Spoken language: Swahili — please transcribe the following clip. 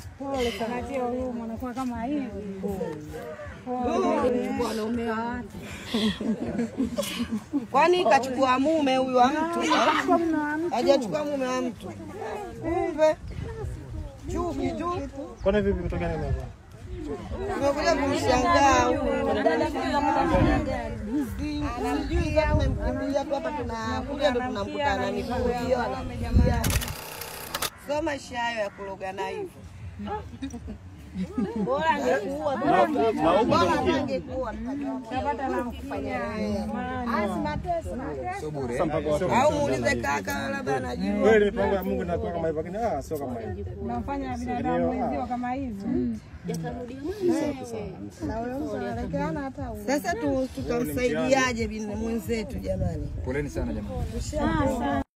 Pole sana. Natia huruma anakuwa kama hivi. Wanaume wa watu. Kwani kachukua mume huyu wa mtu? Hajachukua mume wa mtu. Kumbe chuki tu. Kwani vipi kutokea nini hapa? Tumekuja kumshangaa huyu. Sijui kama tumemkimbilia tu hapa, tunakuja ndo tunamkutana mikuio anakimbia. Sio maisha hayo ya kulogana hivyo. Bora angekuua tu. Bora angekuua Tapata na mfanya. Asi mateso. Sasa mpaka watu- au muulize kaka, labda anajua. Kweli mipango ya Mungu inakuwa kama hivyo, lakini ah, sio kama hivyo. Unamfanya binadamu wenzio kama hivi. Na wewe unaelekeana hata huko. Sasa tu tutamsaidiaje bin- mwenzetu jamani? Poleni sana jamani.